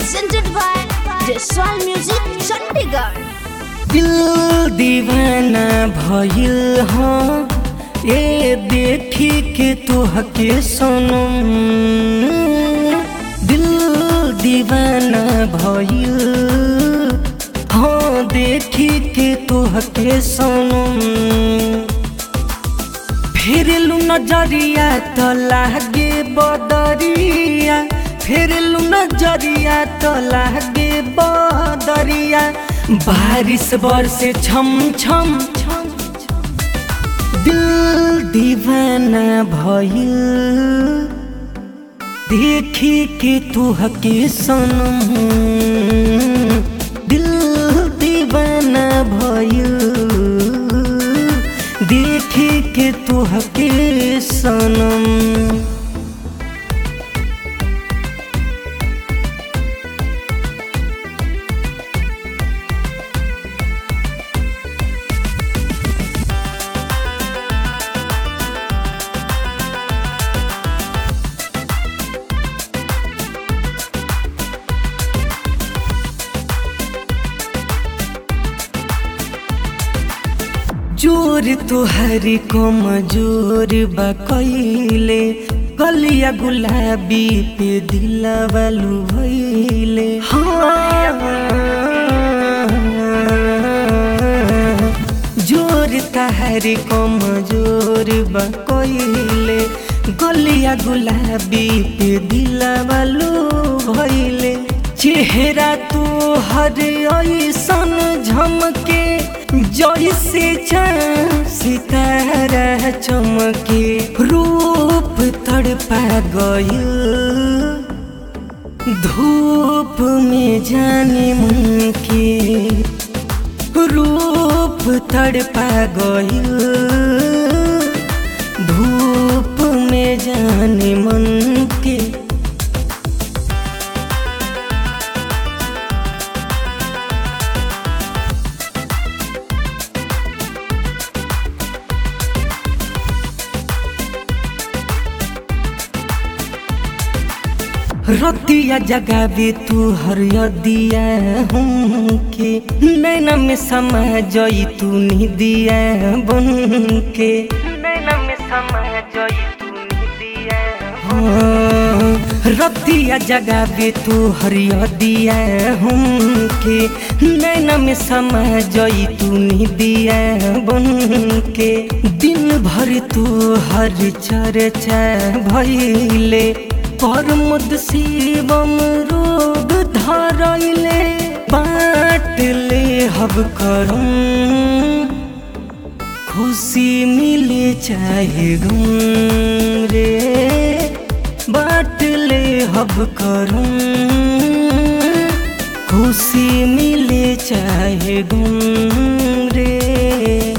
presented by Jaswal Music, Chandigarh. दिल दीवाना भइल हाँ ए देखी के तोहके सनम दिल दीवाना भइल हाँ देखी के तोहके सनम फेरलू नजरिया त लागे बदरिया फेरलू नजरिया त लागे बदरिया बारिश बरसे छम छम छम दिल दीवाना भइल देखी के तुहके सनम दिल दीवाना भइल देखी के तुहके सनम जोर तुहरी कमजोर बा कइले कलिया गुलाबी पे दिलवालू भइले हाँ जोर तहरी कमजोर बा कइले गलिया गुलाबी पे दिलवालू भइले चेहरा तू हर ऐसन झमके जैसे चाँद सितारा चमके रूप तड़पा गयल धूप में जाने मन के रूप तड़पा गयल धूप में जाने मन के रतिया जगावे तू हरियदिया हमके नैना में समा जई तू निदिया बन के नैना में समा जई तू निदिया हाँ, रतिया जगावे तू हरियदिया हमके नैना में समा जई तू निदिया बन के दिन भर तू हर चर्चा भइले परमुद शिवम रोग धरैले बाट ले हब करम खुशी मिले चाहे गम रे बाट ले हब करम खुशी मिले चाहे गम रे